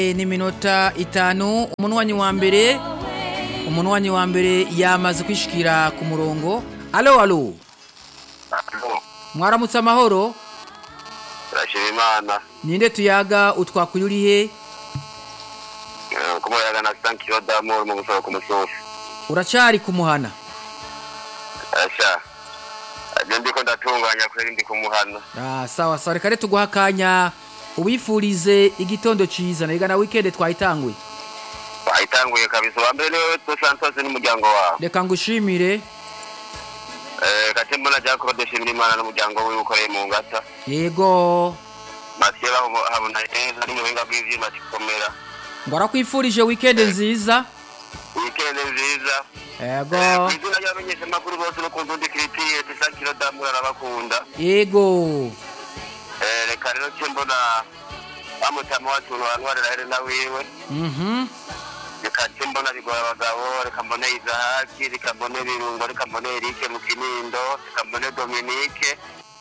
n'iminota itanu umunwanyi wa mbere umunwanyi wa mbere yamaze kwishikira ku murongo alo alo mwaramutse amahoro turashima imana ninde tuyaga utwakuye urihe kumuyaga na san kilo d'amour mu gusaba ku musozi uracari kumuhana asha aje ndiko ndatunganya kweri ndi kumuhana ah, sawa sawa reka rero tuguha akanya ubifurize igitondo ciza na na weekend twayitanguye wayitanguye kabisa uwa mbere niwe dos santos n'umuryango wawe reka ngushimire Eh, kate mbona jacob dushimira imana n'umuryango wiwe ukoreye mu ngata yego masiye habona neza n'umuhinga bw'ivyuma gikomera ngo arakwifurije weekend nziza weekend nziza yego Eh, kw'izina ry'abamenyeshamakuru bose bakunze undi kiritire san kilo d'amour arabakunda yego Eh, reka rero ce mbona bamutama wacu ntwarira helena wiwe mhm reka ce mbona bigora abagabo reka mbone izahaki reka mbone birungo reka mbone erike mu kinindo reka mbone dominike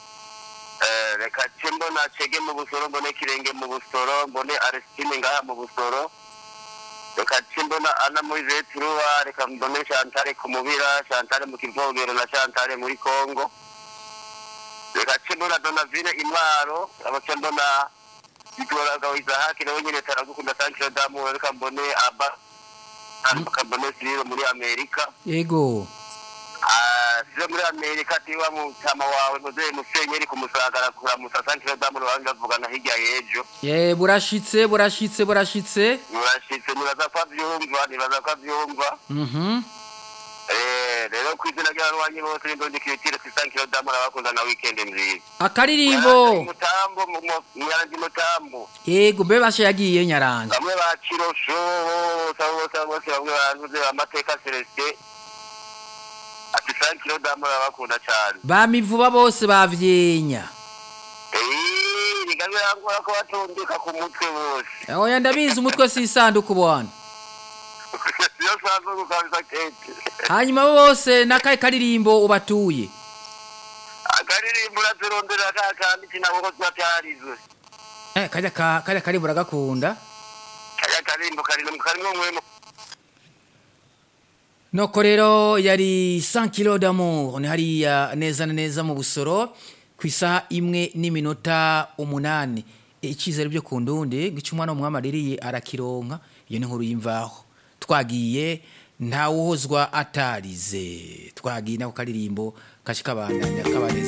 Eh, reka ce mbona cege mu busoro mbone kirenge mu busoro mbone aristine ngaha mu busoro reka ce mbona ana muri vetruwa reka mbone chantale ku mubira chantale mu kivogero na chantale muri kongo reka ce mbona donavine intwaro abace mbona bigora abagabo izahaki nawe nyine taragukunda sankiro damu reka mbone aba reka mbone siriro muri amerika yego Ah, siriro muri amerika tiwa mutama wawe muzehe musenyeri kumusagara kuramusa sankiro damu rubanza bavugana hirya y'ejo ye burashitse burashitse burashitse murashitse nibaza ko avyumva nibaza ko avyumva mhm Eh, rero ku izina ry'abarwanyi bose n'indondi kiritire sankiro damu arabakunda na weekend nziza akaririmbo mutambo mwarangi mutambo yego mbe basha yagiye nyaranza bamwe ba kirosho bose abo bose abo bose bamwe barantuze amateka celestin ati sankiro damu arabakunda cane bamivuba bose bavyenya Eh, rigamye rangora ko batondeka ku mutwe bose oya ndabizi umutwe si isanduku bwana iyo sanzwe gukabisa kete hanyuma bo bose n'akahe karirimbo ubatuye akaririmbo urazirondera ka kandi kinaboko tubatyarizwe eh, karya ka- karya karirimbo uragakunda kaya karimbo karino karimo mwemo noko rero yari 100 kilo d'amour ni hariya neza na neza mu busoro ku isaha imwe n'iminota umunani icyizere byo ku ndundi gica umwana w'umwami aririye arakironka iyo ni nkuru y'imvaho twagiye ntawuhozwa atarize twagiye nako karirimbo kashi kabandanya kabaneza